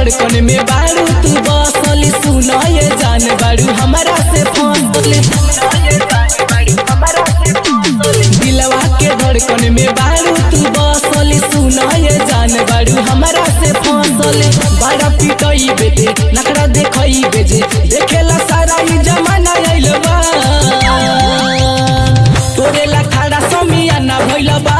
धड़कन में बारू तू बसल सुनो ये जान बारू हमारा से फसल दिलवा के धड़कन में बारू तू बसल सुनो ये जान बारू हमारा से फसल बड़ा पिटई बेटे नखरा देखई बेजे देखेला सारा ई जमाना आइल बा तोरे ला खड़ा समियाना भइल बा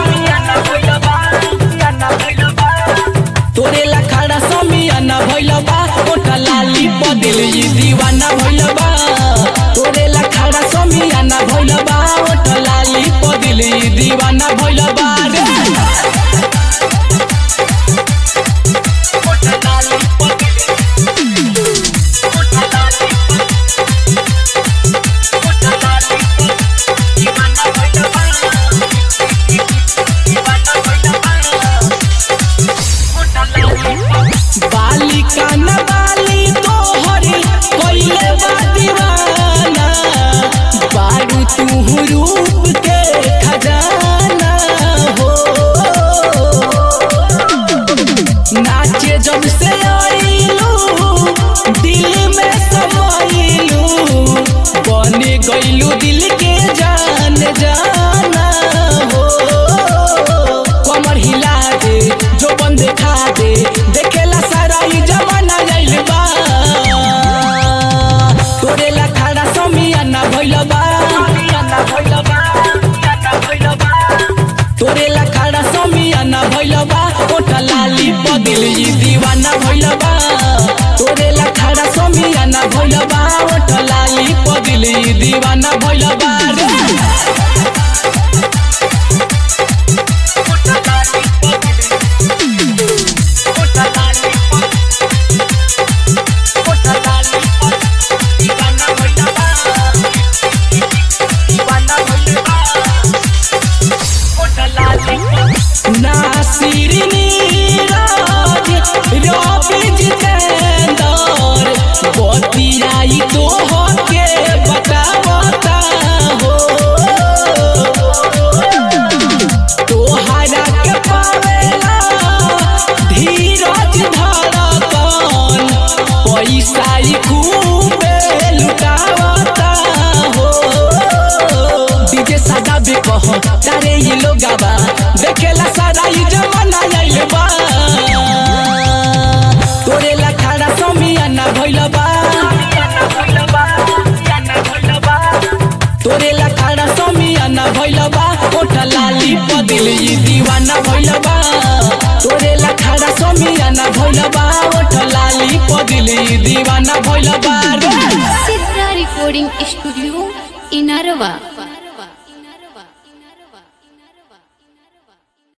तोरे ला खड़ा समियाना भइल बा ओठा लाली बदल ई दीवाना भइल बा तोरे ला खड़ा समियाना भइल बा ओठा लाली बदल ई दीवाना भइल बा रे बालिका न बाली तोहरी कइले बा दीवाना बारू तू रूप के खजाना हो नाचे जब से आइलू दिल में समाइलू बने गइलू दिल के जान जाना हो कमर हिला दे जो बंद खा दे देखेला सारा ई जमाना जाइल बा तोरे ला खड़ा समियाना भइल बा तोरे ला खड़ा समियाना भइल बा ओठा लाली बदल ई दीवाना भइल बा तोरे ला खड़ा समियाना भइल बा ओठा लाली बदल ई दीवाना भइल बा रे नासिर नीरज रवि जितेंद्र बतियाई तो होके बतावता हो तोहरा के पावेला धीरज धड़कन पैसा ही खूबे लुटावता हो डीजे सादा भी कह तारे ही लोगाबा देखेला सारा ही जमाना आइल बा तोरे ला खड़ा समियाना भइल बा तोरे ला खड़ा समियाना भइल बा ओठा लाली बदल ई दीवाना भइल बा तोरे ला खड़ा समियाना भइल बा ओठा लाली बदल ई दीवाना भइल बा रे सिद्धा रिकॉर्डिंग स्टूडियो इनरवा